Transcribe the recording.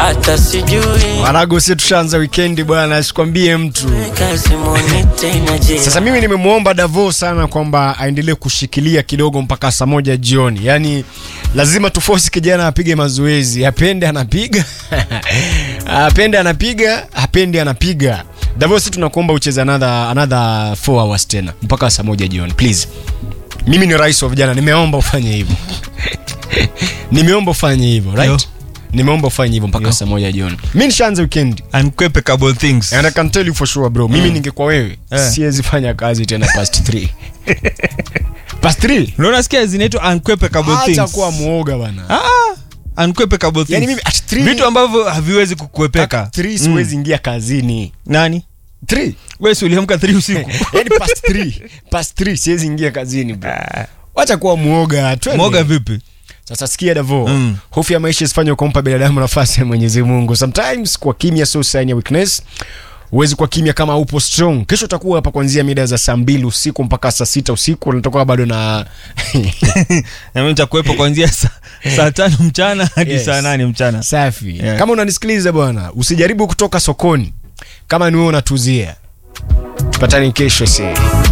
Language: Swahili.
hata sijui Wanago, si tushaanza wikendi bwana, sikwambie mtu. kazi moni tena je Sasa mimi nimemwomba Davo sana kwamba aendelee kushikilia kidogo mpaka saa moja jioni, yaani lazima tufosi kijana apige mazoezi, apende anapiga apende anapiga, apende anapiga. Davo, si tunakuomba ucheze another another 4 hours tena mpaka saa moja jioni please. Mimi ni rais wa vijana, nimeomba ufanye hivyo nimeomba ufanye hivyo right? Yo. Nimeomba ufanye hivyo mpaka Yo. saa moja jioni. Mimi nishaanza weekend Unquepecable things. And I can tell you for sure bro, mimi ningekuwa wewe Eh. siwezi fanya kazi tena past 3. past 3? Unaona sikia zinaitwa unquepecable Acha things. kuwa muoga bana. Ah, unquepecable things. Yaani mimi at 3 Vitu ambavyo haviwezi kukuepeka. 3 siwezi ingia kazini. Nani? 3. Wewe si uliamka 3 usiku. Yaani past 3. Past 3 siwezi ingia kazini bro. Acha kuwa muoga. twende. Moga vipi? Sasa sikia Davo, Mm. hofu ya maisha isifanye kumpa binadamu nafasi ya Mwenyezi Mungu. Sometimes kwa kimya sio sign ya weakness. Huwezi kwa kimya kama upo strong. Kesho utakuwa hapa kuanzia mida za saa mbili usiku mpaka saa sita usiku. Nitakuwa bado na Na mimi nitakuwepo kuanzia saa saa tano mchana hadi Yes. saa nane mchana. safi. Yeah. Kama unanisikiliza bwana, usijaribu kutoka sokoni kama ni wewe unatuzia. Tupatane kesho sasa.